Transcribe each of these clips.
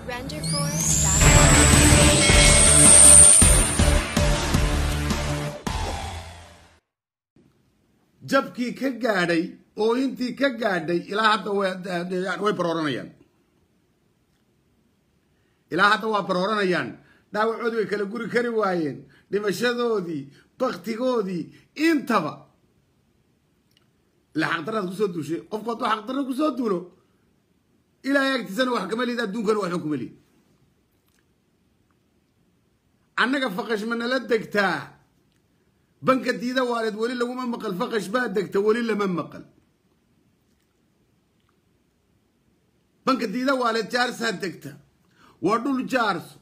RenderForce.com. jabkii ka gaadhay oo intii ka gaadhay ilaa hadda way barooranayaan ilaa hadda waa barooranayaan dhaawacoodii way kala guri kari waayeen dhimashadoodii baktigoodii intaba ilaa xaqdarraad kusoo duushay qofku hadduu xaqdarra kusoo duulo ilaahay agtiisana wax kama lihid adduunkana waxba kuma lihid annaga faqash ma nala degtaa banka diida waaleed weli laguma maqal faqash baa degta weli lama maqal banka diida waaleed jaarsaa degta waa dhul jaarso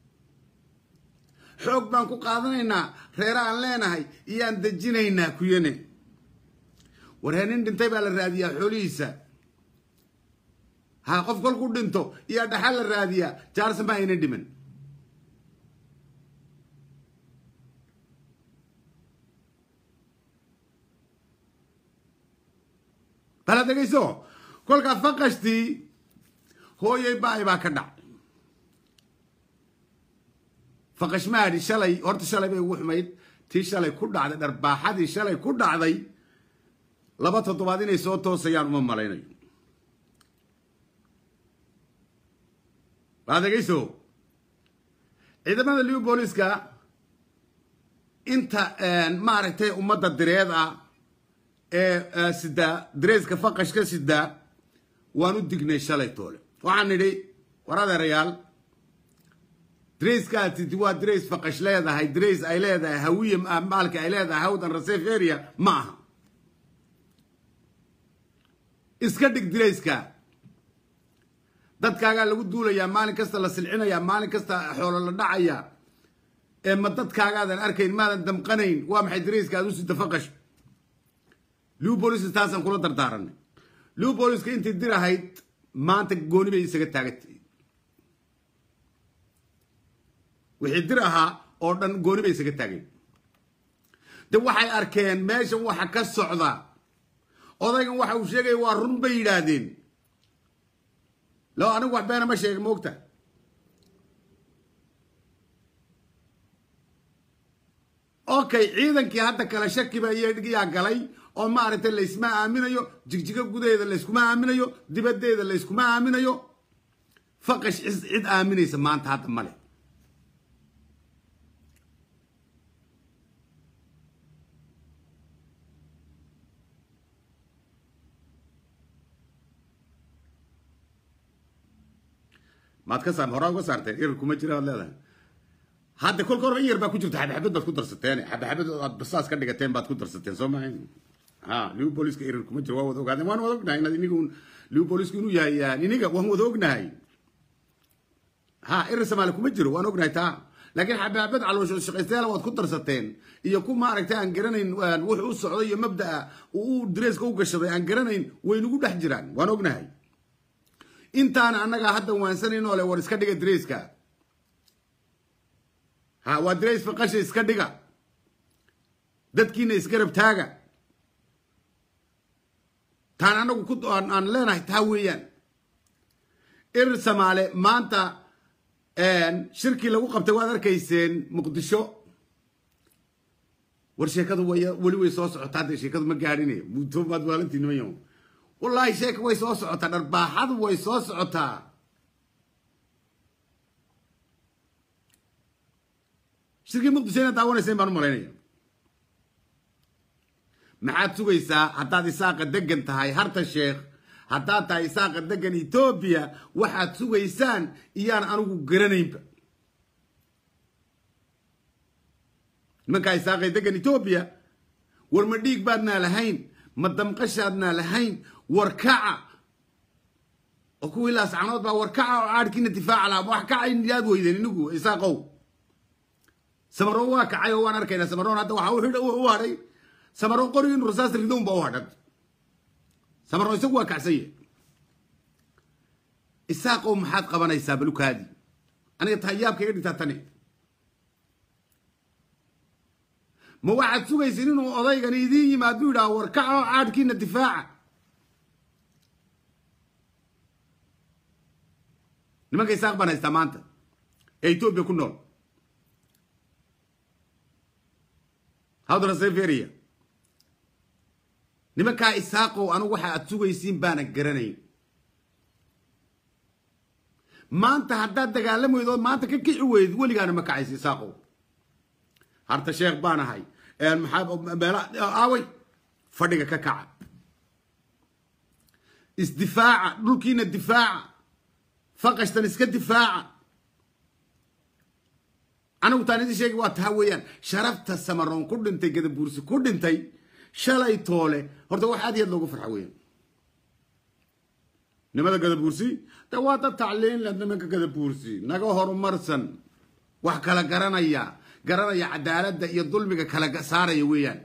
xoog baan ku qaadanaynaa reera aan leenahay iyaan dejinaynaa kuyane warhee nin dhintay baa la raadiyaa xoolihiisa ha qof kolku dhinto iyaa dhaxal la raadiyaa jaarsa ma ayna dhiman bala dhegayso kolkaa faqashtii hooyay baay baa ka dhac faqash maadhi shalay horta shalay bay ugu xumayd tii shalay ku dhacday dharbaaxadii shalay ku dhacday laba toddobaad inay soo toosayaan uma malaynayo bala dhegayso ciidamada liw booliska inta maaragtay ummadda direed ah ee sidaa dareeska faqashka sidaa waan u dignay shalay toole waxaan nidhi war adeerayaal dareeskaasi waa darees faqash leedahay darees ay leedahay hawiye maalka ay leedahay hawdan rasef area ma aha iska dhig dareeska dadkaagaa lagu duulayaa maalin kasta la silcinayaa maalin kasta xoolo la dhacayaa ee ma dadkaagaadan arkayn maadan damqanayn waa maxay dareeska aad u sida faqash liw booliska taasaan kula dardaaranay liw booliska intii dir ahayd maanta gooni bay isaga taagantay wixii dir ahaa oo dhan gooni bay isaga taageen de waxay arkeen meeshan waxa ka socda odaygan waxa uu sheegaya waa run bay yidhaahdeen lo anigu wax beena ma sheega moogta okay ciidankii hadda kale shakiba iyaa galay oo maaragtay laysma aaminayo jigjigo gudaheeda layskuma aaminayo dibaddeeda layskuma aaminayo faqash cid aaminaysa maanta hadda male maad ka saar horaa uga saarteen irir kuma jira aad leedahay hadda kolka horba in yar baa ku jirta xabxabad baad ku darsateen xabxabad aad basaas ka dhigateen baad ku darsateen soo maha ha liw booliska irir kuma jiro waa wada ogaadeen waan wada ognahay inaad iniga liw boolisku inuu yahay iniga waan wada ognahay ha irir samaali kuma jiro waan ognahay taa laakiin xabxabad caloosho shaqaystayaala waad ku darsateen iyo ku maaragtay aan garanayn wuxuu u socday iyo mabda'a uu dareeska u gashaday aan garanayn way nagu dhex jiraan waan ognahay intaana annagaa hadda waansanaynoo le war iska dhiga dareeska ha waa darees faqasha iska dhiga dadkiina isgarab taaga taan annagu ku aan leenahay taa weeyaan irir samaale maanta shirkii lagu qabtay waad arkayseen muqdisho war sheekadu way weli way soo socotaa hadda sheekadu ma gaadhine mutomaad waalantii nimanyo wallaahi sheeka way soo socotaa dharbaaxadu way soo socotaa shirkii muqdisho inaad daawanayseen baan u malaynaya maxaad sugaysaa haddaad isaaqa degan tahay harta sheekh haddaad tahay isaaqa degan etoobiya waxaad sugaysaan iyaan anigu garanaynba nimankaa isaaqay degan etoobiya war ma dhiig baadnaa lahayn ma damqashaadnaa lahayn war kaca oo kuwii laascanood baa war kaca oo caadhkiina difaaca lahaa wax kaca yaad weydeen inigu isaaqow samaroon waa kacay oo waan arkaynaa samaroon hadda waxa u hadhay samaroon qori inu rasaas ridown ba u hadhan samaroon isagu waa kacsanye isaaqow maxaad qabanaysaa balukaadi aniga tahayaabka iga dhintaa tani ma waxaad sugaysin inuu odaygani idiin yimaadu yidhaha war kaca oo caadhkiina difaaca nimanka isaaq baan haystaa maanta ee etoobiya ku nool hawdana seferia nimankaa isaaqow anigu waxa aad sugaysiin baana garanayn maanta haddaad dagaalamaydo ood maanta ka kici weyd weligaana ma kacaysa isaaqow harta sheekh baan ahay maxaa meela aaway fadhiga ka kaca isdifaaca dhulkiina difaaca faqashtan iska difaaca anigu taan idin sheegi waa taa weeyaan sharafta samaroon ku dhintay gadabuursi ku dhintay shalay toole horta wax aad iyo aad loogu farxa weeyaan nimada gadabuursi de waa dad tacliin leh nimanka gadabuursi naga horumarsan wax kala garanaya garanaya cadaaladda iyo dulmiga kala saaraya weeyaan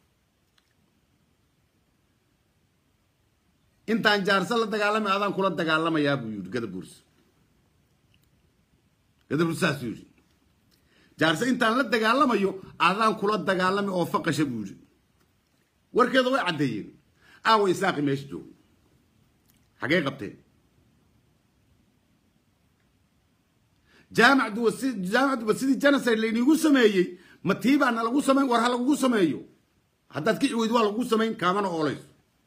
intaan jaarsa la dagaalamay adaan kula dagaalamayaa buu yidhi gadabuursi gadabuursi saasuu yidhi jaarse intaan la dagaalamayo adaan kula dagaalamay oo faqasha buu yidhi warkeeda way caddeeyeen aawa isaaqi meesha joogo xagee qabteen jaamac duwa si jaamac duwa sidii genocide layniigu sameeyey ma tii baana lagu samayn war ha lagugu sameeyo haddaad kici weyd waa lagugu samayn kaamana oolayso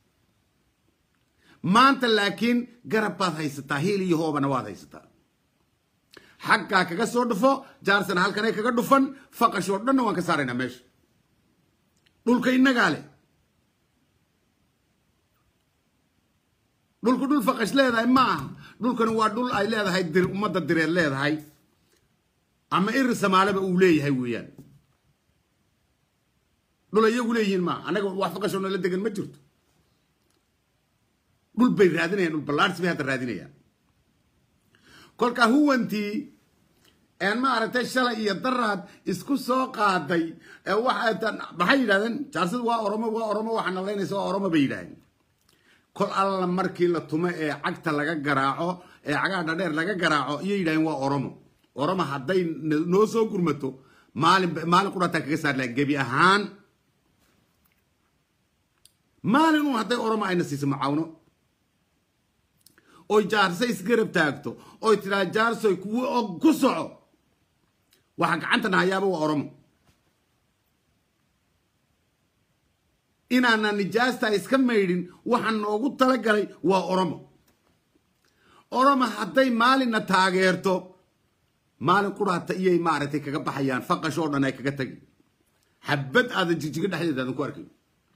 maanta laakiin garab baad haysataa hiil iyo hoobana waad haysataa xaggaa kaga soo dhufo jaarsana halkanay kaga dhufan faqash oo dhanna waan ka saaraynaa meesha dhulka innagaa leh dhulku dhul faqash leedahay ma aha dhulkani waa dhul ay leedahay dir ummadda direed leedahay ama iri samaaleba uu leeyahay weeyaan dhul iyagu leeyihiin maaha annaga wax faqashoo nala degan ma jirto dhul bay raadinayaan dhul ballaarsi bay hadda raadinayaan kolka huwantii een maaragtay shalay iyo daraad isku soo qaaday maxay yidhahdeen jaarsadu waa oromo waa oromo waxaa nalaynaysa waa oromo bay yidhahdeen kol alla markii la tumo ee cagta laga garaaco ee cagaha dhadheer laga garaaco iyay yidhahdeen waa oromo oromo hadday noo soo gurmato maalin maalin qurataa kaga saar laha gebi ahaan maalin uun hadday oromo ayna siiso macaawno oy jaarse isgarab taagto oy tiraa jaarsoy kuwo og ku soco waxa gacantana hayaaba waa oromo inaana nijaasta iska maydhin waxaa noogu talagalay waa oromo oromo hadday maalinna taageerto maalin quraata iyay maaragtay kaga baxayaan faqash oo dhan ay kaga tagi xabad aadan jigjiga dhexdeeda aadan ku arkayn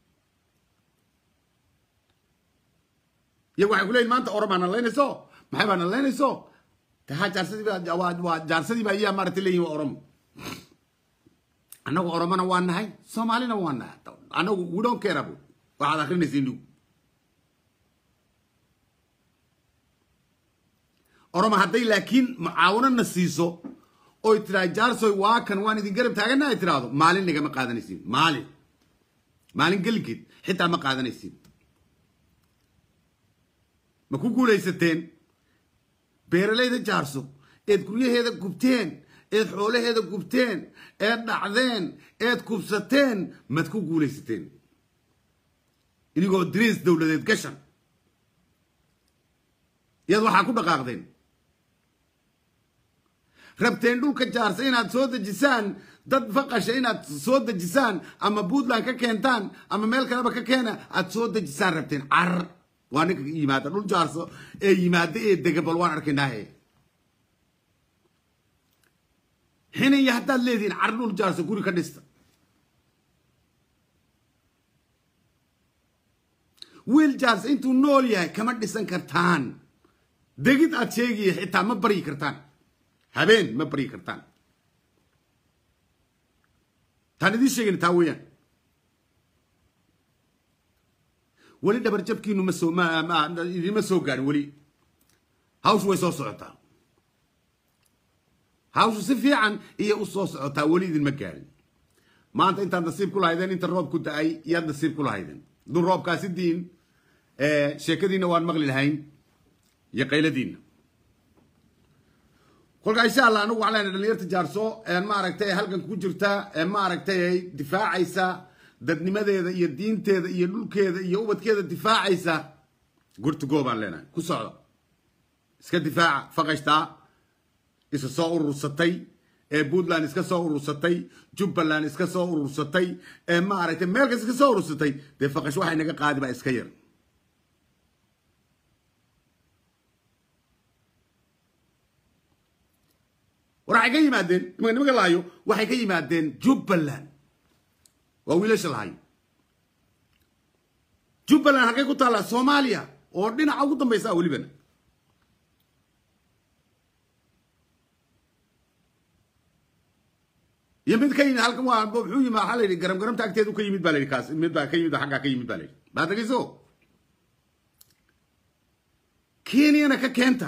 iyagu waxay ku leeyihin maanta oromaa nalaynayso maxay baa nalaynayso taha jaarsadii waa jaarsadii baa iyaa maaragtay leeyihin waa oromo annagu oromona waa nahay soomaalina waa nahay annagu we don't care about waxaad akrinaysa indigu oromo hadday laakiin mucaawanana siiso oy tiraa jaarsoy waa kan waan idin garab taagana ay tiraahdo maalin nigama qaadanaysiin maalin maalin gelinkeed xitaa ma qaadanaysiin ma ku guulaysateen beeralayda jaarso eed guryaheeda gubteen eed xoolaheeda gubteen eed dhacdeen eed kubsateen mad ku guulaysateen inigoo diriis dowladeed gashan yaad waxaa ku dhaqaaqdeen rabteen dhulka jaarsa inaad soo dejisaan dad faqasha inaad soo dejisaan ama puntland ka keentaan ama meel kaleba ka keena aad soo dejisaan rabteen carar waa ninka yimaada dhul jaarso ee yimaada ee dega bal waan arkaynaahe xiniya haddaad leedihiin car dhul jaarso guri ka dhista wiil jaarso intuu nool yahay kama dhisan kartaan degid aad sheegaya xitaa ma baryi kartaan habeen ma baryi kartaan taan idiin sheegayna taa weeyaan weli dhabarjabkiinu ma soo idinma soo gaarin weli hawshu way soo socotaa hawshu si fiican iyo u soo socotaa weli idinma gaarin maanta intaad nasiib ku lahaydeen inta roob ku da-ay iyaad nasiib ku lahaydeen dun roobkaasi diin sheekadiinna waan maqli lahayn iyo qayladiinna kolkaa insha allah anigu waxaan leenahay dhalinyarta jaarso maaragtay halkan ku jirta maaragtay difaacaysa dadnimadeeda iyo diinteeda iyo dhulkeeda iyo ubadkeeda difaacaysa gurtugoo baan leenahay ku socdo iska difaaca faqashtaa isa soo urursatay ee puntland iska soo urursatay jubbaland iska soo urursatay ee maaragtay meel kas iska soo urursatay dee faqash waxay naga qaadi baa iska yar war waxay ka yimaadeen nimanka nimanka lahayo waxay ka yimaadeen jubbaland waa wiilasha lahayo jubbaland halkay ku taallaa soomaaliya oo dhinaca ugu dambaysa ah welibana iyo mid ka yimid halkan waa muxuu yimid waxaa la yidhi garam garamta agteedu ka yimid baa la yidhi kaas mid baa ka yimid xaggaa ka yimid baa la yidhi baa dhegeyso kenyana ka keenta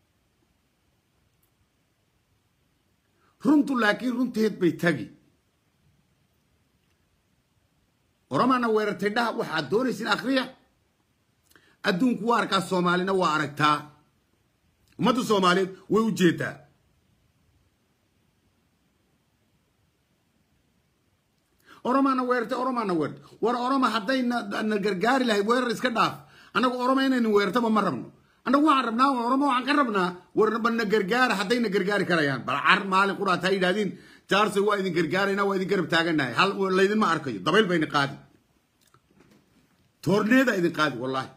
runtu laakiin runteed bay tagi oramaana weerartay dhaha waxaad doonaysin akhriya adduunku waa arkaa soomaalina waa aragtaa ummadda soomaaliyeed way u jeedaa oromaana weerartay oromaana weerartay war oroma hadday na gargaari lahayd weerar iska dhaaf annagu oroma inaynu weerartaba ma rabno annagu waxaan rabnaa oromo waxaan ka rabnaa warba na gargaara hadday na gargaari karayaan bal car maalin quraat ha yidhahdiin jaarsoy waa idin gargaarayna waa idin garab taaganahay hal laydinma arkayo dabayl bayna qaadi toorneeda idin qaadi wallaahi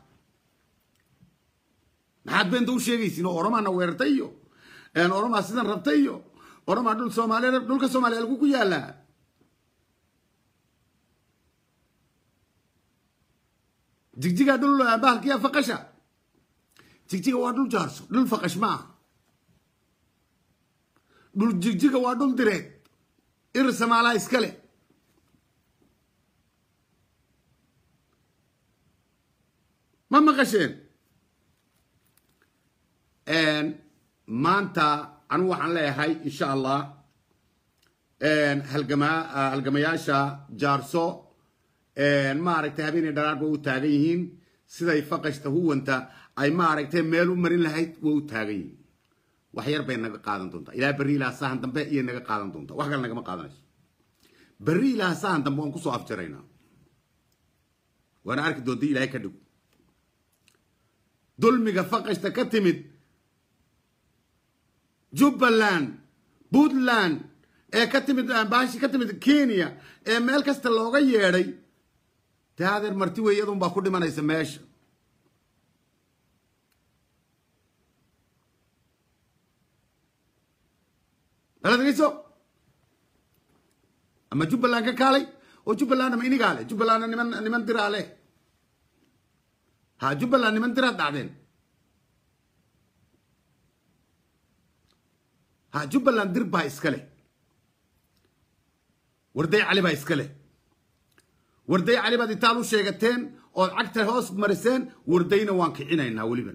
maxaad beenta u sheegaysiin oo oromaana weerartay iyo oromaa sidan rabtay iyo oromaa dhul soomaaliya dhulka soomaaliya halku ku yaalaa jigjiga dhul bahalkiya faqasha jigjiga waa dhul jaarso dhul faqash ma aha dhul jigjiga waa dhul direed ir samaalaa iskale ma maqasheen maanta anigu waxaan leeyahay insha allah halgama halgamayaasha jaarso maaragtay habeenay dharaar bay u taagan yihiin siday faqashta huwanta ay maaragtay meel u marin lahayd way u taagan yihiin wax yar bay naga qaadan doontaa ilaa berri ilaa sahan dambe iyo naga qaadan doontaa wax kale nagama qaadanayso berri ilaa sahan dambe waan kusoo afjaraynaa waana arki doonta ilaahay ka dhig dulmiga faqashta ka timid jubbaland puntland ee ka timid baashi ka timid kenya ee meel kasta looga yeedhay dee adeer marti wey iyadun baa ku dhimanaysa meesha bala degeyso ama jubbaland ka kaalay oo jubbaland ama inigaa leh jubbalandna niman niman diraa leh ha jubbaland niman diraad dhacdeen ha jubbaland dir baa iska leh warday cali baa iska leh warday cali baad intaad u sheegateen ood cagta hoos mariseen wardayna waan kicinaynaa weliban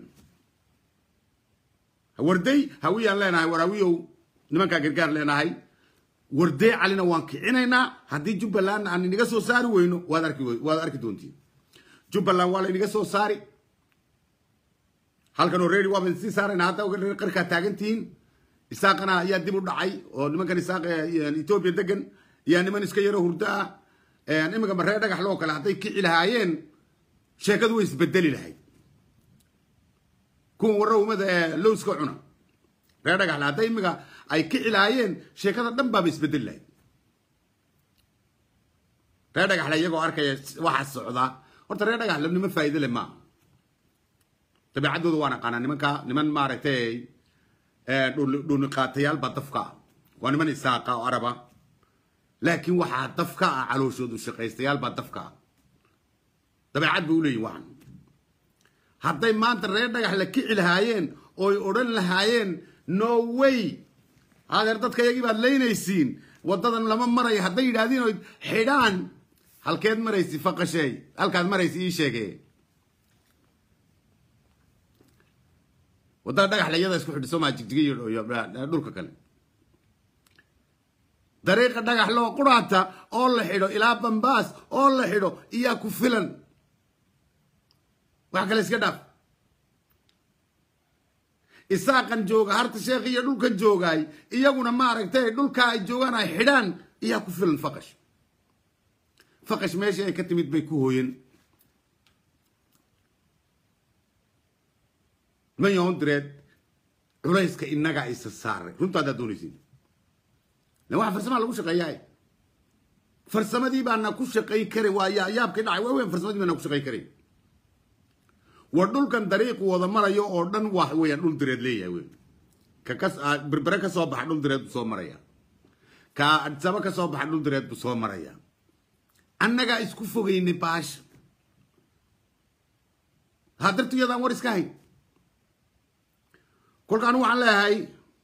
warday hawiyaan leenahay war hawiyow nimankaa gargaar leenahay warday calina waan kicinaynaa haddii jubbalandna aan inaga soo saari weyno waad arki waad arki doontiin jubbaland waa la inaga soo saari halkan oo reeri waaba sii saarayna hadda qarkaa taagantihiin isaaqana ayaa dib u dhacay oo nimankan isaaq etoobiya degan yaa niman iska yaro hurdo ah iminka maree dhagax loo kale hadday kici lahaayeen sheekadu way isbedeli lahayd kuwan warra umada ee lowska cuna ree dhagaxle hadday iminka ay kici lahaayeen sheekada dhan baaba isbedeli lahayd ree dhagaxle iyagoo arkaya waxa socdaa horta ree dhagaxle niman faa'iide leh maaha dabeecaddooda waan aqaanaa nimanka niman maaragtay dhuniqaatayaal baa dafka ah waa niman isaaqa oo araba laakiin waxaa dafka ah calooshoodu shaqaystayaal baa dafka ah dabeecad bay u leeyihin waxan hadday maanta reer dhagax la kici lahaayeen ooy odhan lahaayeen no way adeer dadka iyagii baad leynaysiin waddadan lama marayo hadday yidhahdiin oy xidhaan halkeed maraysi faqasheey halkaad maraysi ii sheege waddada dhagaxle iyada isku xidhi somaa jigjiga iyo dhulka kale dariiqa dhagax loo quraata oo la xidho ilaa bambaas oo la xidho iyaa ku filan wax kale iska dhaaf isaaqan jooga harta sheekh iyo dhulkan joogaay iyaguna maaragtay dhulkaa ay joogaan ay xidhaan iyaa ku filan faqash faqash meesha ay ka timid bay ku hooyen niman yahoon direed culayska innagaa isa saaray runta haddaad doonaysin lan waxa farsamaa lagu shaqeeyaa farsamadii baana ku shaqay kare waa yaa yaabkii dhacay waa weyn farsamadii baana ku shaqay kare war dhulkan dariiqu wada marayo oo dhan wax weeyaan dhul direed leeyahay wey ka kas berbere ka soo baxa dhul direed buu soo maraya ka adsaba ka soo baxa dhul direed buu soo maraya annagaa isku fogaynay baasha ha dartu iyadaan war iska hayn kolka anigu waxaan leeyahay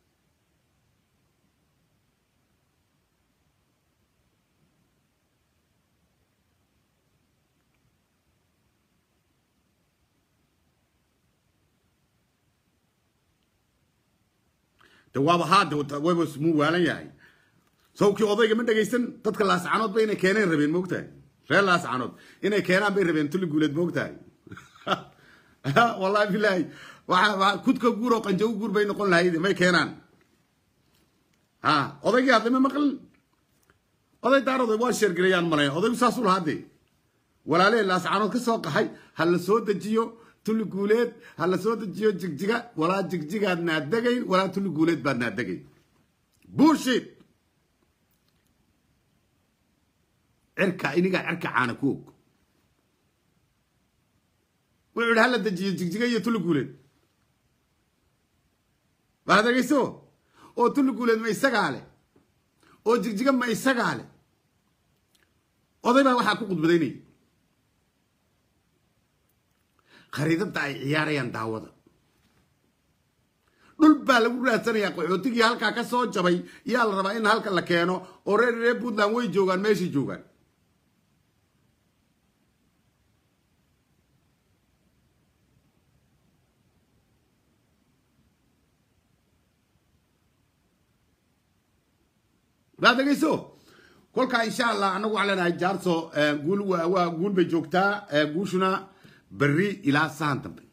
de waaba haade wayba muu waalan yahay sawkii odayga ma dhegaysan dadka laascanood ba inay keeneen rabeen moogtahay reer laascanood inay keenaan bay rabeen tuli guuleed moogtahay wallahi bilaahi waa kudka guur oo qanjago guur bay noqon lahayd may keenaan ha odaygii hadlay ma maqlin oday daarood waa sheergarayaan malay odaygu saasuu lahaa dee walaalee laascanood ka soo qaxay ha la soo dejiyo tuli guuleed ha la soo dejiyo jigjiga walaa jigjigaad naadegayn walaa tuli guuleed baad naadegayn bullshit cirka inigaa cirka caana ku og wuxuu yidhi hala dejiyo jigjiga iyo tuli guuleed waad dhegayso oo tuli guuleed ma isagaa leh oo jigjiga ma isagaa leh oday baa waxaa ku khudbadaynaya khariidada ay ciyaarayaan daawada dhul baa lagu raadsanayaa qaxootigii halkaa ka soo jabay yaa la rabaa in halka la keeno oo reer reer puntland way joogaan meeshay joogaan waad dhegayso kolkaa insha allah anagu waxaan leenahay jaarso guul waa guul bay joogtaa guushuna berri ilaa sahan dambe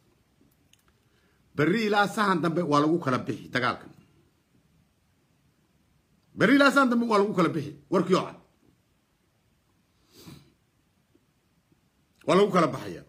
berri ilaa sahan dambe waa lagu kala bixi dagaalkan berri ilaa sahan dambe waa lagu kala bixi warkii oo cad waa lagu kala baxaya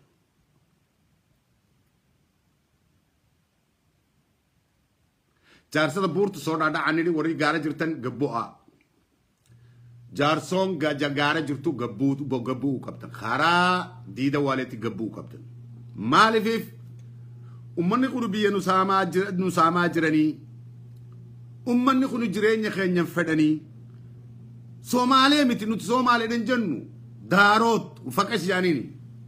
jaarsada buurta soo dhaadhaca nidhi wari gaara jirtan gabbo a jaarsoon gaara jirtu gabbuu gabbuu qabtan karaa diida waaleeti gabbuu qabtan maalifiif ummanni kunu biyya nu saamaa jiranii ummanni kunu jireenya keenyan fedhanii soomaalee miti nuti soomaaleedhan jennu daaroot faqash yaanini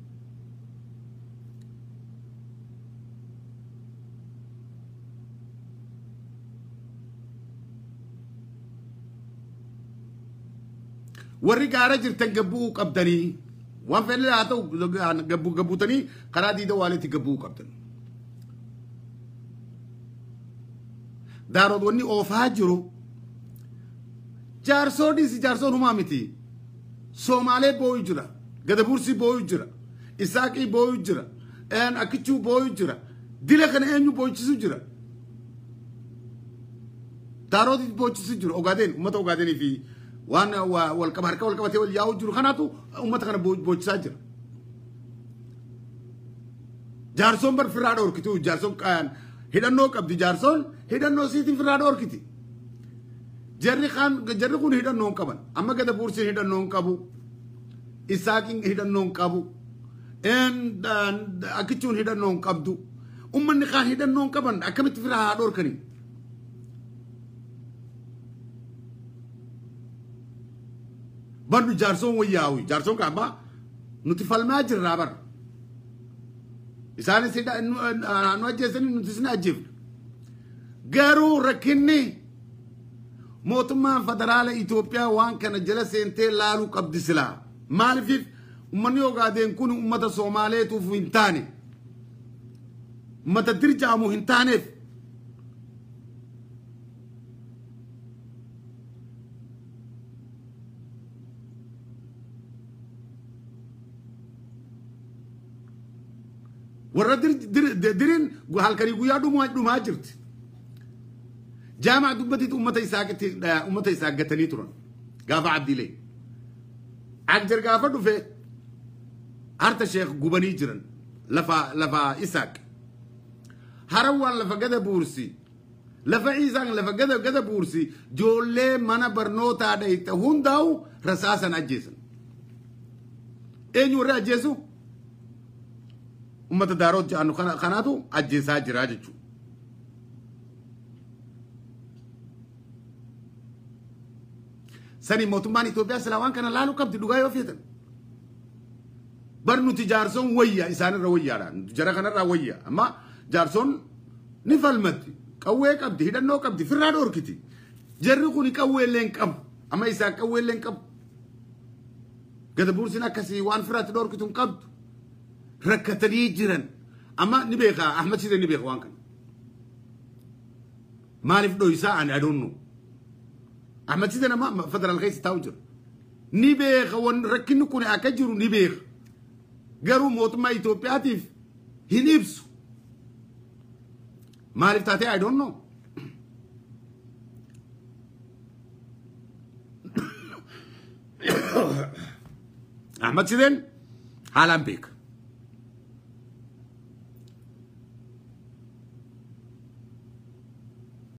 warri gaara jirtan gabbuu qabdanii waan fedhe haa ta'u gabbuutanii karaa diida waaleetti gabbuu qabdan daarood wanni oofaa jiru jaarsoo dhiisi jaarsoon humaa miti soomaalee booyu jira gadabuursi booyu jira isaaqii booyu jira akichuu booyu jira dila kana eenyu boochisu jira daaroodii boochisu jira ogaadeen ummata ogaadeenii fi waan walqaba harka walqabatee wal yaa'u jiru kanaatu ummata kana boochisaa jira jaarsoon bar firraa dhoorkitu jaarsoon hidhannoo qabdi jaarsoon hidhannoo siitiin firraa dhoorkiti jarri kaan jarri kun hidhannoo hin qaban amma gada buursiin hidhannoo hin qabu isaaqiin hidhannoo hin qabu akichuun hidhannoo hin qabdu ummanni kaan hidhannoo hin qaban akkamitti firraa haa dhoorkanii bandu jaarsoon wayyaawi jaarsoon kaaba nuti falmaa jirraa bar isaanis nu ajjeesanii nuti isin ajjeefna garuu rakkinni mootummaan federaala Itoophiyaa waan kana jala seentee laaluu qabdi silaa maaliif ummanni ogaadeen kun ummata Soomaaleetuuf hin taane ummata dirjaamu hin taaneef warra dirin halkanii guyyaa dhumaa jirti jaamac dubbatitti ummata isaaqatti ummata isaaqatanii turan gaafa abdiilee agjar gaafa dhufe harta sheekh gubanii jiran lafa lafa isaaq harawaan lafa gada buursi lafa isaan lafa gada gada buursi joollee mana barnootaa dhayte hundaa'u rasaasan ajjeesan eenyu warra ajjeesu ummata daaroot ja'annu kanaatu ajjeesaa jira jechuudha. sani mootummaan Itoophiyaa silaa waan kana laaluu qabdi dhugaa yoo feetan. Bar nuti jaarsoon wayya isaanirra wayyaadha. Jara kanarraa wayya. Amma jaarsoon ni falmatti. Qawwee qabdi, hidhannoo qabdi, firraa dhoorkiti. Jarri kuni qawweellee hin qabu. Amma isaan qawweellee hin qabu. Gada buursin akkasii waan firaatti dhoorkitu hin qabdu. Rakkatanii jiran. Amma ni beeka, Ahmad Shidee ni beeka waan kana. Maaliif dho'isaa ani adoonnu? Ahmad Shidee nama federaal keessa taa'u jira. Ni beeka, rakkinni kun akka jiru ni beeka. garuu mootummaa Itoophiyaatiif hin ibsu. Maaliif taatee I don't know. Ahmad Shideen haalaan beeka.